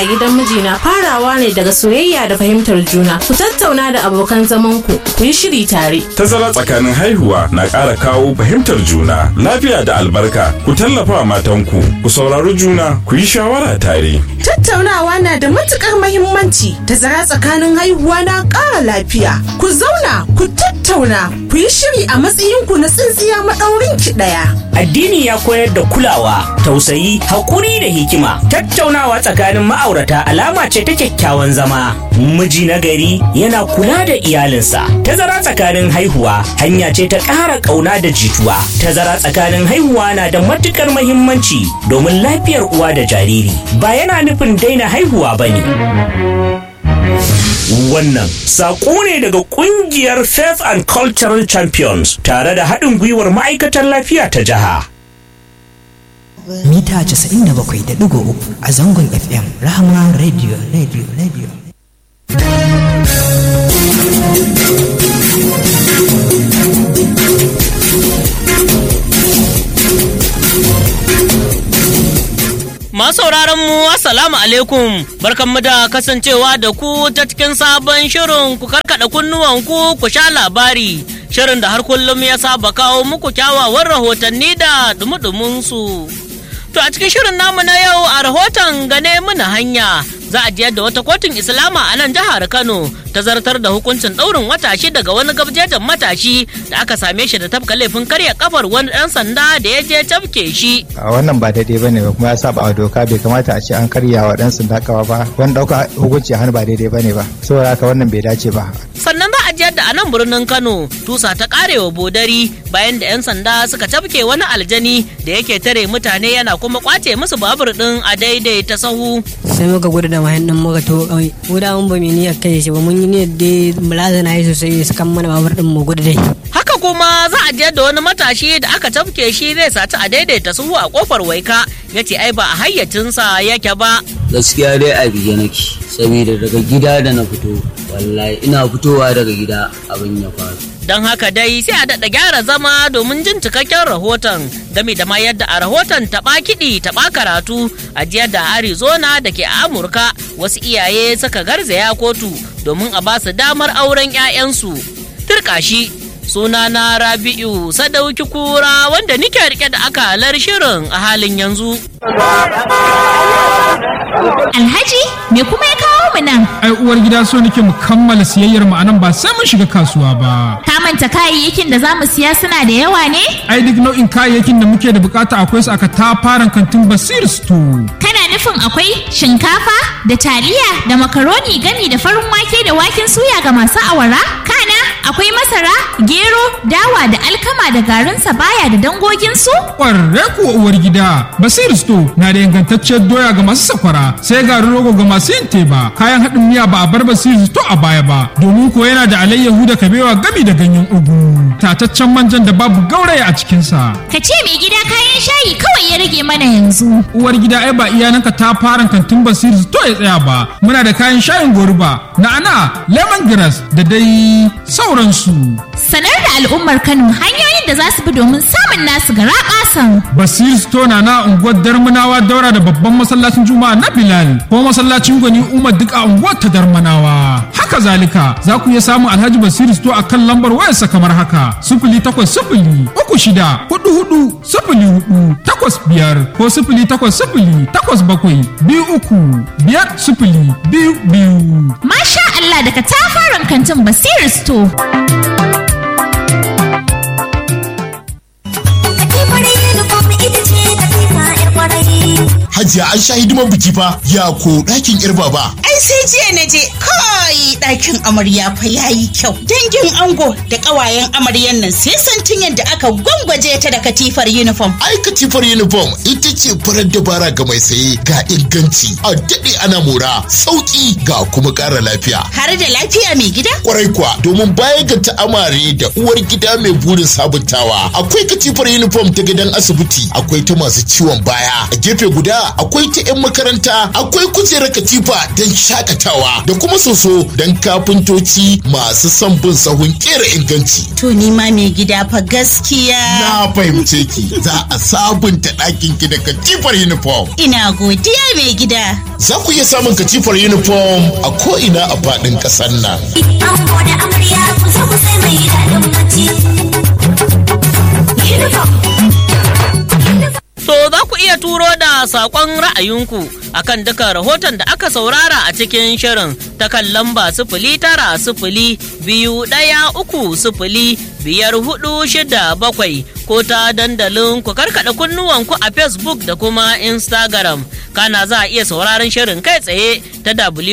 a gidan mijina farawa ne daga soyayya da fahimtar juna. Ku tattauna da abokan zaman ku, ku yi shiri tare. Tazara tsakanin haihuwa na ƙara kawo fahimtar juna, lafiya da albarka. Ku tallafa matanku, ku saurari juna, ku yi shawara tare. Tattaunawa na da matukar mahimmanci. Tazara tsakanin haihuwa na ƙara lafiya. Ku zauna, ku tattauna, ku yi shiri a matsayinku na tsintsiya maɗaurin ki ɗaya. Addini ya koyar da kulawa, tausayi, haƙuri da hikima. Tattaunawa tsakanin ma'aurata alama ce ta kyakkyawan zama. Miji na gari yana kula da iyalinsa. Tazara tsakanin haihuwa hanya ce ta ƙara ƙauna da jituwa. Tazara tsakanin haihuwa na da matuƙar mahimmanci domin lafiyar uwa da jariri. Ba yana nufin daina haihuwa ba ne. Wannan saƙo ne daga ƙungiyar Faith and Cultural Champions tare da haɗin gwiwar ma'aikatan lafiya ta jiha. mita 97.3 a zangon FM Rahama Radio Radio Radio. Masauraran mu assalamu alaikum barkanmu da kasancewa da ku ta cikin sabon shirin ku karkada kunnuwan ku ku sha labari shirin da har kullum ya saba kawo muku kyawawan rahotanni da dumudumin su. To a cikin shirin namu na yau a rahoton gane muna hanya za a jiyar da wata kotun Islama a nan jihar Kano ta zartar da hukuncin ɗaurin wata shida ga wani gabjejen matashi da aka same shi da tafka laifin karya kafar wani ɗan sanda da ya je tafke shi. a wannan ba daidai bane ba kuma ya saba wa doka bai kamata a ce an karya wa dan sanda kawa ba wani dauka hukunci a hannu ba daidai bane ba saboda haka wannan bai dace ba Sannan za a jiyar da a nan birnin Kano tusa ta karewa bodari bayan da 'yan sanda suka tafke wani aljani da yake tare mutane yana kuma kwace musu babur ɗin a daidaita sahu. sai muka gudu da mahin nan muka to kawai mu da mun ba mu niyyar kai shi ba mun yi niyyar dai mulazana yi sosai su kan mana babur din mu gudu dai Haka kuma za a je da wani matashi da aka tafke shi zai saci a daidaita suhu a kofar waika ya ce ai ba a hayyacinsa yake ba. gaskiya dai a bige nake saboda daga gida da na fito wallahi ina fitowa daga gida abin ya faru Don haka dai sai a daɗa gyara zama domin jin cikakken rahoton game da ma yadda a rahoton taɓa kiɗi taɓa karatu a jiyar da Arizona da ke a Amurka wasu iyaye suka garzaya kotu domin a ba su damar auren 'ya'yansu. Turkashi sunana Rabi'u Sadauki Kura wanda nike rike da akalar shirin a halin yanzu. Alhaji, me kuma ya kawo mu nan? ai uwar gida so nake mu kammala siyayyar mu anan ba sai mun shiga kasuwa ba Ka manta kayayyakin da za mu siya suna da yawa ne? ai duk nau'in kayayyakin da muke da bukata akwai su aka tafaran kantin basir store Kana nufin akwai shinkafa da taliya da makaroni gami da farin wake da waken suya ga masu awara? Kana akwai masara, gero, dawa da alkama da garin sabaya da dangoginsu? kwarre kuwa uwar gida basir store na da ingantacciyar doya ga masu sakwara sai garin rogo ga masu yin teba kayan haɗin miya ba a bar basir store a baya ba domin ko yana da alayyahu da kabewa gami da ganyen ugu tataccen manjan da babu gauraya a cikinsa Ka ce mai gida kayan shayi kawai ya rage mana yanzu. uwar gida ai ba iyananka ta fara kantin basir to ya tsaya ba muna da kayan shayin goruba na'ana lemongrass da dai sauransu Sanar da al'ummar Kano hanyoyin da za su bi domin samun nasu gara ƙasan. basir store na na unguwar darmanawa daura da babban masallacin juma'a na bilal ko masallacin gwani umar duk a unguwar ta darmanawa haka zalika za ku iya samun alhaji basir store a kan lambar wayarsa kamar haka sifili takwas sifili uku shida hudu hudu sifili hudu takwas biyar ko sifili takwas sifili takwas bakwai biyu uku biyar sifili biyu biyu Masha Allah daga tafaran kantin Basiru Store. Hajiya an sha hidiman biki fa ya ko ɗakin yar baba. Ai sai jiya na je kai ɗakin amarya fa yayi kyau. Dangin ango da ƙawayen amaryan nan sai santin yadda aka gwangwaje ta da katifar uniform. Ai katifar uniform ita ce farar dabara ga mai saye ga inganci a daɗe ana mora sauƙi ga kuma ƙara lafiya. Har da lafiya mai gida? Kwarai kuwa domin baya ga ta'amare da uwar gida mai burin sabuntawa akwai katifar uniform ta gidan asibiti akwai ta masu ciwon baya a gefe guda akwai ta 'yan makaranta akwai kujerar katifa don shakatawa da kuma soso don kafintoci masu son bin sahun kera inganci To ni ma mai gida fa gaskiya. na fahimce ki za a sabunta ɗakin ki da katifar uniform Ina godiya mai gida. za ku iya samun katifar uniform a ko'ina a faɗin ƙasar nan Ango da amarya ku zo ku sai mai daɗin bacci. To za ku iya turo da saƙon ra'ayinku akan duka rahoton da aka saurara a cikin shirin ta kan lamba sifili tara sifili biyu ɗaya uku sifili biyar hudu shida bakwai ko ta dandalin ku karkaɗa kunnuwanku a Facebook da kuma Instagram. Kana za a iya sauraron shirin kai tsaye ta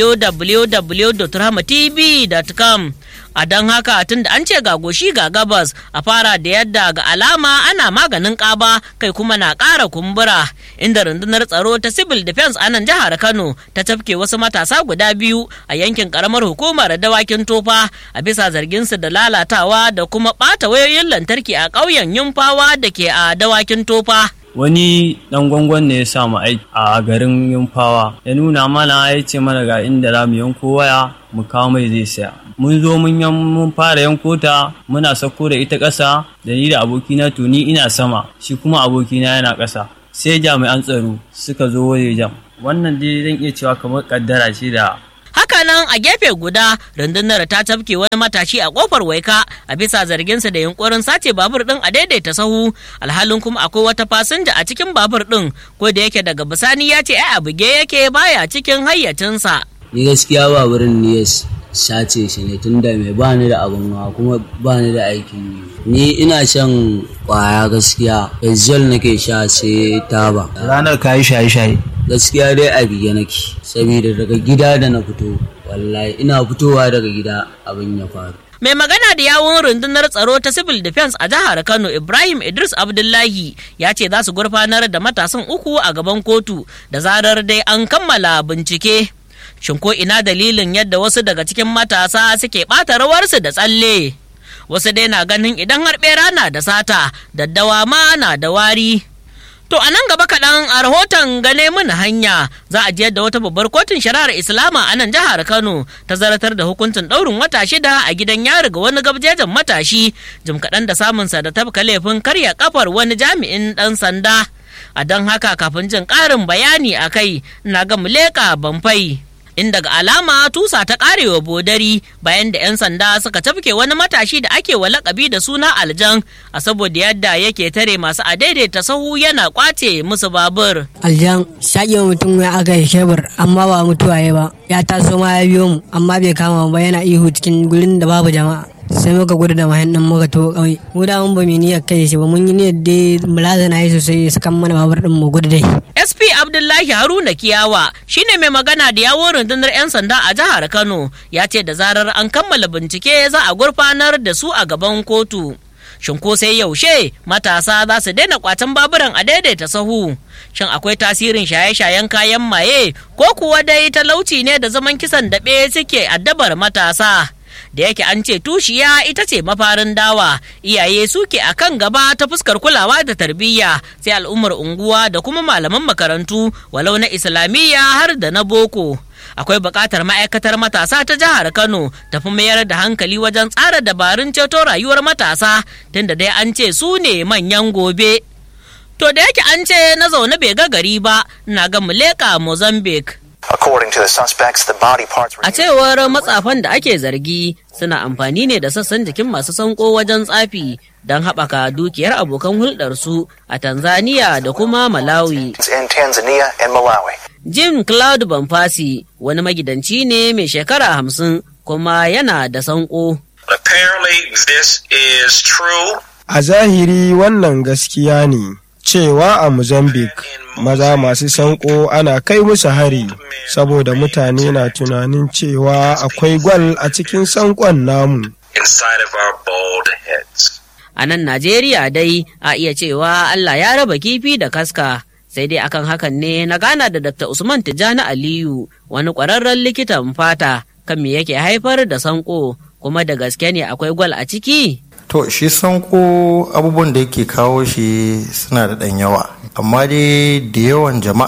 www.rahmatv.com. a don haka tun da an ce ga goshi ga gabas a fara da yadda ga alama ana maganin ƙaba kai kuma na ƙara kumbura inda rundunar tsaro ta civil defense a nan jihar kano ta tafke wasu matasa guda biyu a yankin karamar hukumar dawakin tofa a bisa zarginsu da lalatawa da kuma ɓata wayoyin lantarki a ƙauyen yumfawa da ke a dawakin tofa wani dan gwangwan ne ya sa mu aiki a garin yumfawa ya nuna mana ya ce mana ga inda za mu yanko waya mu kawo mai zai saya mun zo mun yan mun fara yanko ta muna sauko da ita ƙasa da ni da abokina to ni ina sama shi kuma abokina yana ƙasa sai jami'an tsaro suka zo wajen wannan dai zan iya cewa kamar kaddara ce da Hakanan a gefe guda rundunar ta tafke wani matashi a kofar waika a bisa zarginsa da yunkurin sace babur din a daidaita sahu alhalin kuma akwai wata fasinja a cikin babur din ko da yake daga bisani ya ce ai a buge yake baya cikin hayyacinsa. ni gaskiya ba wurin ne ya sace shi ne tunda mai bani da abin hawa kuma bani da aikin yi ni ina shan kwaya gaskiya ezol nake sha sai taba ranar ka yi shaye-shaye gaskiya dai a bige nake saboda daga gida da na fito wallahi ina fitowa daga gida abin ya faru Mai magana da yawun rundunar tsaro ta Civil Defense a jihar Kano Ibrahim Idris Abdullahi ya ce za su gurfanar da matasan uku a gaban kotu da zarar dai an kammala bincike. Shin ko ina dalilin yadda wasu daga cikin matasa suke ɓata rawarsu da tsalle? Wasu dai na ganin idan har ɓera na da sata, daddawa ma na da wari. To a nan gaba kaɗan a rahoton gane mun hanya za a jiyar da wata babbar kotun shari'ar Islama a nan jihar Kano ta zartar da hukuncin ɗaurin wata shida a gidan yari ga wani gabjejen matashi jim kaɗan da samunsa da tafka laifin karya kafar wani jami'in ɗan sanda. A don haka kafin jin ƙarin bayani a kai na ga muleka banfai. inda ga alama tusa ta karewa bodari bayan da 'yan sanda suka tafke wani matashi da ake wa lakabi da suna aljan a saboda yadda yake tare masu a daidaita sahu yana kwace musu babur. aljan shaƙe mutum ya aka yi shebur amma ba mutuwa ya ba ya taso ma ya biyo mu amma bai kama ba yana ihu cikin gurin da babu jama'a sai muka gudu da mahin nan muka to kauye mu da mun ba mu niyyar kai shi ba mun yi niyyar dai mulazana yi sosai su kan mana babur din mu gudu dai SP Abdullahi Haruna Kiyawa shine mai magana da yawon rundunar 'yan sanda a jihar Kano ya ce da zarar an kammala bincike za a gurfanar da su a gaban kotu. Shin ko sai yaushe matasa za su daina kwatan baburan a daidaita sahu? Shin akwai tasirin shaye-shayen kayan maye ko kuwa dai talauci ne da zaman kisan daɓe suke addabar matasa? da yake an ce tushiya ita ce mafarin dawa iyaye suke a kan gaba ta fuskar kulawa da tarbiyya sai al'ummar unguwa da kuma malaman makarantu walau na islamiyya har da na boko akwai buƙatar ma'aikatar matasa ta jihar kano tafi mayar da hankali wajen tsara dabarun ceto rayuwar matasa tunda dai an ce su ne manyan gobe to da yake an ce na zaune bai ga gari ba na ga muleka mozambique According to the suspects, the body parts were A cewar matsafan da ake zargi suna amfani ne da sassan jikin masu sanko wajen tsafi don haɓaka dukiyar abokan hulɗarsu a Tanzania da kuma Malawi. in Tanzania and Malawi. Jim Cloud Bamfasi wani magidanci ne mai shekara hamsin kuma yana da sanko. Apparently, this is true. A zahiri wannan gaskiya ne cewa a Mozambique maza masu sanko ana kai musu hari saboda mutane na tunanin cewa akwai gwal a cikin sankon namu. Inside of our bald heads. A nan Najeriya dai a iya cewa Allah ya raba kifi da kaska. Sai dai akan hakan ne na gana da Dr. Usman Tijjani Aliyu wani ƙwararren likitan fata kan me yake haifar da sanko kuma da gaske ne akwai gwal a ciki. To shi sanko abubuwan da yake kawo shi suna da ɗan yawa. Amma dai da yawan jama'a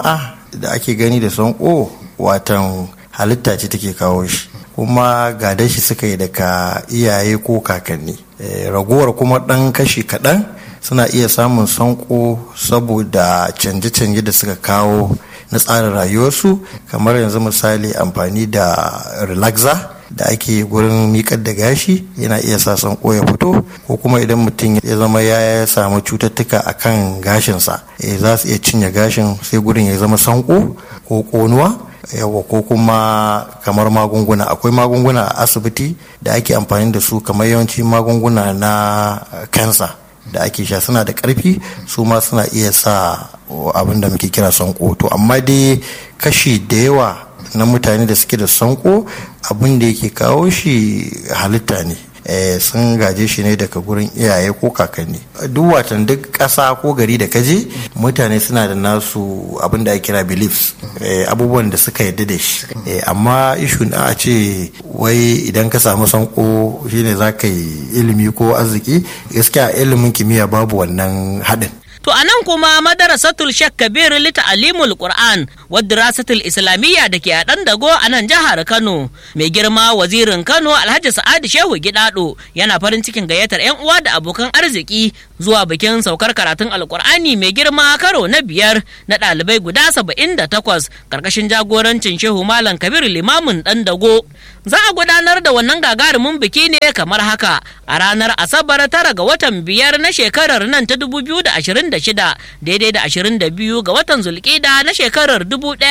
da ake gani da sanko watan halitta ce take kawo shi kuma gadon shi suka yi daga iyaye ko kakanni ragowar kuma ɗan kashi kaɗan suna iya samun sanko saboda canje-canje da suka kawo na tsarin rayuwarsu kamar yanzu misali amfani da relaxer da ake gurin miƙar da gashi yana iya sa sanko ya fito ko kuma idan mutum ya zama ya samu cututtuka a kan gashinsa za su iya cinye gashin sai gurin ya zama sanko ko ƙonuwa yawa ko kuma kamar magunguna akwai magunguna a asibiti da ake amfani da su kamar yawanci magunguna na kansa da ake sha suna da karfi su ma suna iya sa abin da muke kira sanko to amma dai kashi da yawa na mutane da suke da sanko abin da yake kawo shi halitta ne sun gaje shi ne daga gurin iyaye ko kakanni duk watan duk ƙasa ko gari da kaje mutane suna da nasu abin da ake kira beliefs abubuwan da suka yadda da shi amma ishu na a ce wai idan ka samu sanko shine za ka yi ilimi ko arziki gaskiya ilimin kimiyya babu wannan haɗin To a nan kuma madarasatul Sheikh Kabir lita alimul Qur'an wadda rasatul Islamiyya da ke a ɗan dago a nan jihar Kano. Mai girma wazirin Kano Alhaji Sa'adu Shehu Gidado yana farin cikin gayyatar 'yan uwa da abokan arziki zuwa bikin saukar karatun Alƙur'ani mai girma karo na biyar na ɗalibai guda saba'in da takwas ƙarƙashin jagorancin Shehu Malam Kabir limamin ɗan dago. Za a gudanar da wannan gagarumin biki ne kamar haka a ranar Asabar tara ga watan biyar na shekarar nan ta dubu biyu da ashirin 26 daidai da 22 ga watan zulkida na shekarar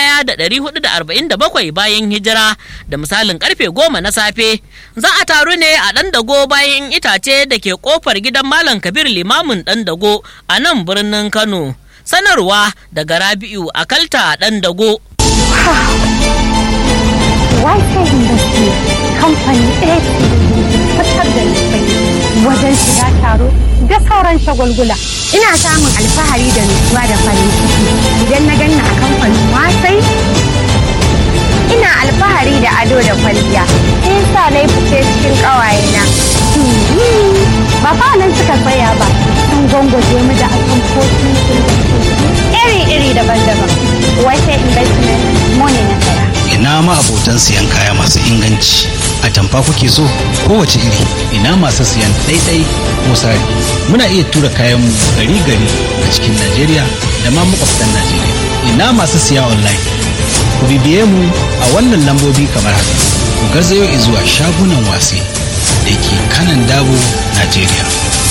1447 bayan hijira da misalin karfe 10 na safe za a taru ne a ɗan dago bayan itace da ke kofar gidan malam kabir limamin ɗan dago a nan birnin kano sanarwa daga rabi'u a kalta ɗan dago Wi-Fi Industry kamfani ɗaya fitar da wajen shiga taro da sauran shagulgula. Ina samun alfahari da nutsuwa da farin ciki idan na ganna a kamfanin wasai. Ina alfahari da ado da kwalliya. Sai sa na yi fice cikin ƙawayena. Ba fa nan suka tsaya ba. Sun gwangwaje mu da atamfofi iri-iri daban-daban. Wasai investment money na saya. ina ma abotan siyan kaya masu inganci a tamfa kuke so kowace iri ina masu siyan ɗaiɗai ko sari muna iya tura kayan gari gari a cikin najeriya da ma makwabtan najeriya ina masu siya online ku bibiye mu a wannan lambobi kamar haka ku garzayo zuwa shagunan wase da ke kanan dabo najeriya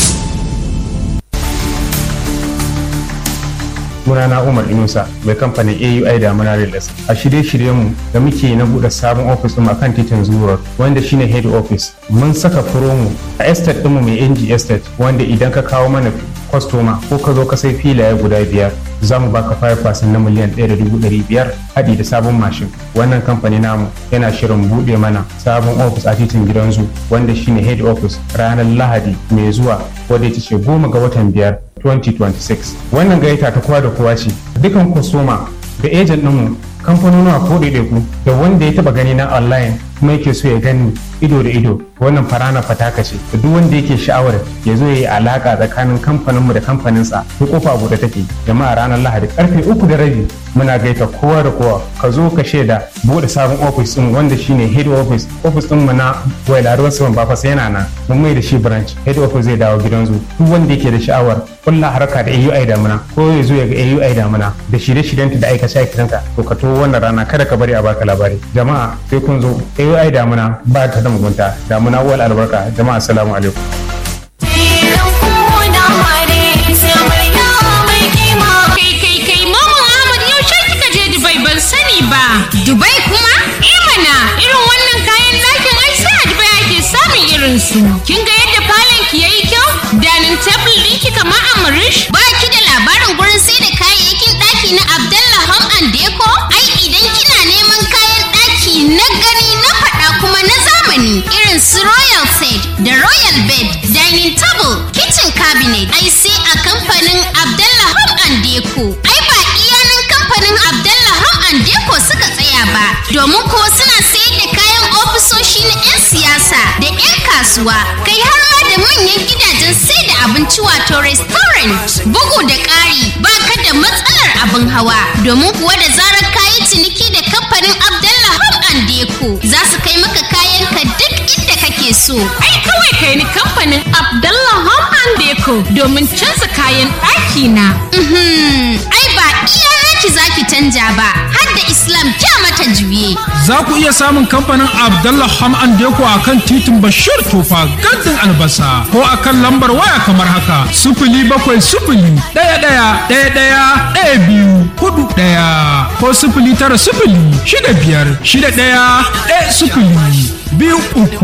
sunana Umar Inusa mai kamfanin AUI da Muna Reals. A shirye-shiryenmu da muke na buɗe sabon ofis ɗin akan titin Zuro wanda shine head office. Mun saka promo a estate ɗinmu mai NG estate wanda idan ka kawo mana kwastoma ko ka zo ka sai filaye guda biyar za mu baka 5% na miliyan ɗaya da dubu ɗari biyar haɗi da sabon mashin. Wannan kamfani namu yana shirin buɗe mana sabon ofis a titin gidan zu wanda shine head office ranar Lahadi mai zuwa wadda ita ce goma ga watan biyar 2026 wannan gaita ta kowa da kowa ce dukan kwastoma da ejen ɗinmu kamfanonuwa ko ɗaiɗaiku da wanda ya taɓa gani na online kuma yake so ya gani ido da ido wannan farana fataka ce da duk wanda yake sha'awar ya zo ya yi alaka tsakanin kamfaninmu da kamfaninsa ko kofa buɗe take jama'a ranar lahadi karfe uku da rabi muna gaita kowa da kowa ka zo ka shaida buɗe sabon ofis ɗin wanda shine head office ofis ɗin mu na wailaruwar saman bafas yana nan mun mai da shi branch head office zai dawo gidan zu duk wanda yake da sha'awar kulla harka da AUI damuna ko ya zo ya ga AUI damuna da shirye-shiryenta da aikace aikatanta to ka to wannan rana kada ka bari a baka labari jama'a sai kun zo AUI damuna ba ta da mugunta damuna wal albarka jama'a assalamu alaikum Kai kai kai Maman Ahmad yaushe kika je Dubai ban sani ba. Dubai kuma? Eh mana irin wannan kayan ɗakin ai sai a Dubai ake samun irin su. Kin ga yadda falon ki yayi kyau? Danin table ɗin ki kamar Amrish? Ba ki da labarin gurin sai da kayayyakin ɗaki na Abdallah Home and Deco? Ai idan kina neman kayan ɗaki na gani na faɗa kuma na zamani irin su Royal Set da Royal Bed, Dining Table, Kitchen Cabinet, ai sai a kamfanin Abdallah Home and Deco. Ai ba iyanan kamfanin Abdallah Home and Deco suka tsaya ba, domin ko suna sayar da kayan ofisoshi na 'yan siyasa da 'yan kasuwa. kasuwa kai har ma da manyan gidajen sai da abinci wato restaurant bugu da ƙari ba ka da matsalar abin hawa domin kuwa da zarar kayi ciniki da kamfanin Abdallah Home and Deco za su kai maka kayan ka duk inda kake so Ai kawai kai ni kamfanin Abdallah Home and Deco domin canza kayan ɗaki na. Mhm, ai ba iya naki zaki canja ba har da Islam kya mata juye Za ku iya samun kamfanin Abdallah Ham and Deko a kan titin Bashir Tofa gandun albasa ko a kan lambar waya kamar haka sifili bakwai sifili ɗaya ɗaya ɗaya ɗaya ɗaya biyu hudu ɗaya ko sifili tara sifili shida biyar shida ɗaya ɗaya sifili biyu uku.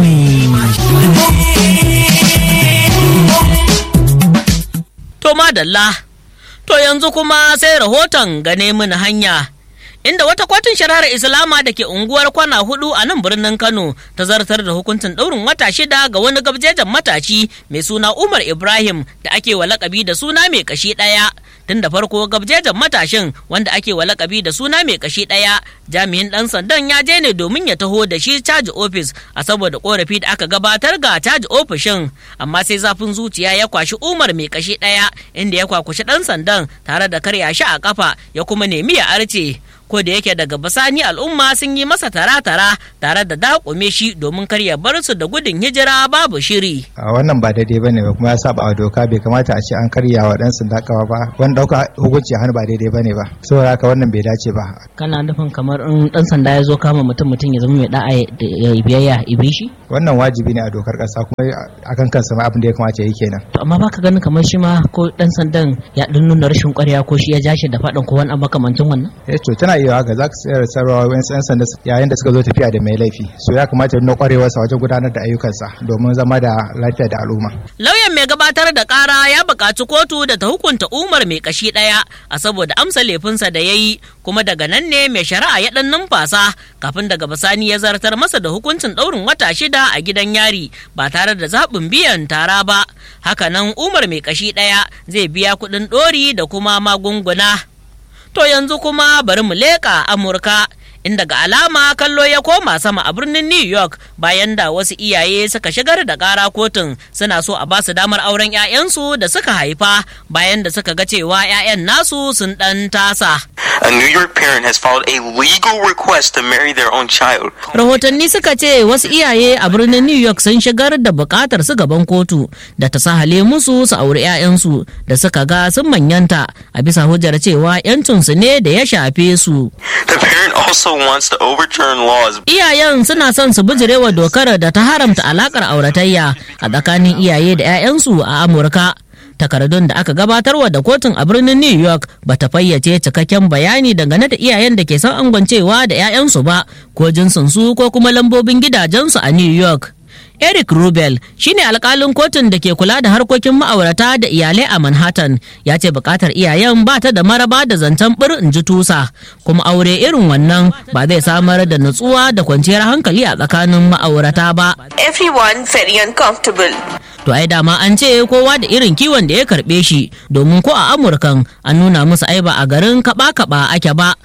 To madalla, to yanzu kuma sai rahoton gane mini hanya. Inda wata kotun shari'ar Islama da ke unguwar kwana hudu a nan birnin Kano ta zartar da hukuncin ɗaurin wata shida ga wani gabjejen matashi mai suna Umar Ibrahim da ake wa lakabi da suna mai kashi ɗaya. Tun da farko gabjejen matashin wanda ake wa lakabi da suna mai kashi ɗaya jami'in ɗan sandan ya je ne domin ya taho da shi caji ofis a saboda korafi da aka gabatar ga caji ofishin amma sai zafin zuciya ya kwashi Umar mai kashi ɗaya inda ya kwakushi ɗan sandan tare da karya shi a kafa ya kuma nemi ya arce. ko da yake daga basani al'umma sun yi masa tara-tara tare da dakume shi domin kar ya bar su da gudun hijira babu shiri. a wannan ba daidai bane ba kuma ya saba wa doka bai kamata a ce an karya wa dan sanda kawa ba wani dauka hukunci a hannu ba daidai bane ba saboda haka wannan bai dace ba kana nufin kamar in dan sanda ya zo kama mutum mutum ya zama mai da'a ya biyayya ibi shi wannan wajibi ne a dokar kasa kuma akan kansa ma abin da ya kamata ya yi kenan to amma baka ganin kamar shi ma ko dan sandan ya dan nuna rashin kwarya ko shi ya ja shi da faɗin ko wani abu makamancin wannan eh to tana iya haka za ka sayar da sarrafa wani yan sanda yayin da suka zo tafiya da mai laifi so ya kamata nuna kwarewarsa wajen gudanar da ayyukansa domin zama da lafiya da al'umma lauyan mai gabatar da kara ya buƙaci kotu da ta hukunta umar mai kashi ɗaya a saboda amsa laifinsa da ya yi kuma daga nan ne mai shari'a ya ɗan numfasa kafin daga bisani ya zartar masa da hukuncin ɗaurin wata shida a gidan yari ba tare da zaɓin biyan tara ba hakanan umar mai kashi ɗaya zai biya kuɗin ɗori da kuma magunguna to yanzu kuma bari mu leƙa amurka inda ga alama kallo ya koma sama a birnin New York bayan da wasu iyaye suka shigar da ƙara kotun suna so a basu damar auren 'ya'yansu da suka haifa bayan da suka ga cewa 'ya'yan nasu sun ɗan tasa. A New York parent has filed a legal request to marry their own child. Rahotanni suka ce wasu iyaye a birnin New York sun shigar da bukatar su gaban kotu da ta sahale musu su auri 'ya'yansu da suka ga sun manyanta a bisa hujjar cewa 'yancinsu ne da ya shafe su. The parent also wants to overturn laws. Iyayen suna son su bijirewa dokar da ta haramta alakar auratayya a tsakanin iyaye da 'ya'yansu a Amurka. takardun da aka gabatarwa da kotun a birnin new york ba ta fayyace cikakken bayani dangane da iyayen da ke son angwancewa da 'ya'yansu ba ko jinsinsu ko kuma lambobin gidajensu a new york Eric Rubel shine alkalin kotun da ke kula da harkokin ma'aurata da iyalai a Manhattan ya ce bukatar iyayen ba ta da maraba da zancen bir in ji tusa kuma aure irin wannan ba zai samar da nutsuwa da kwanciyar hankali a tsakanin ma'aurata ba. Everyone very uncomfortable. To ai dama an ce kowa da irin kiwon da ya karbe shi domin ko a Amurkan an nuna musu ai ba a garin kaba-kaba ake ba.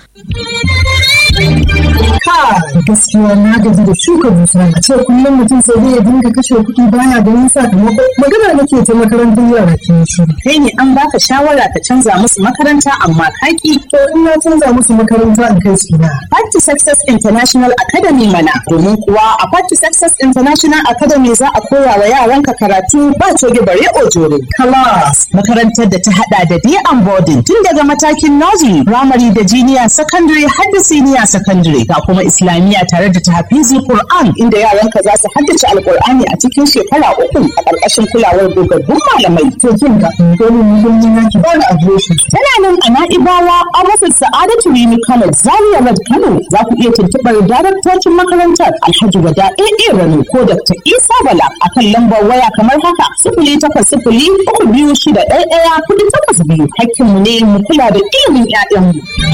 gaskiya na gaji da shuka dusa a ce kullum mutum sai dai ya dinga kashe kuɗi baya ganin sakamako magana nake ta makarantar yara ke shi kai ne an baka shawara ka canza musu makaranta amma kaki to in na canza musu makaranta in kai su na Party Success International Academy mana domin kuwa a Party Success International Academy za a koya wa yaranka karatu ba coge bare ojore class makarantar da ta hada da day and boarding tun daga matakin nursery primary da junior secondary har da senior secondary ga kuma islamiyya tare da tahfizi Qur'an inda yaranka za su haddace alqur'ani a cikin shekara uku a ƙarƙashin kulawar dogaggun malamai to kin ga dole mu yi mun yaki ba na adireshi tana nan a Na'ibawa a rasa Sa'adatu Rimi College Zaria Road Kano za ku iya tuntuɓar daraktocin makarantar Alhaji Wada AA Rano ko Dr. Isa Bala akan lambar waya kamar haka sifili takwas sifili uku biyu shida ɗaya ɗaya kuɗi takwas biyu hakkinmu ne mu kula da ilimin 'ya'yanmu.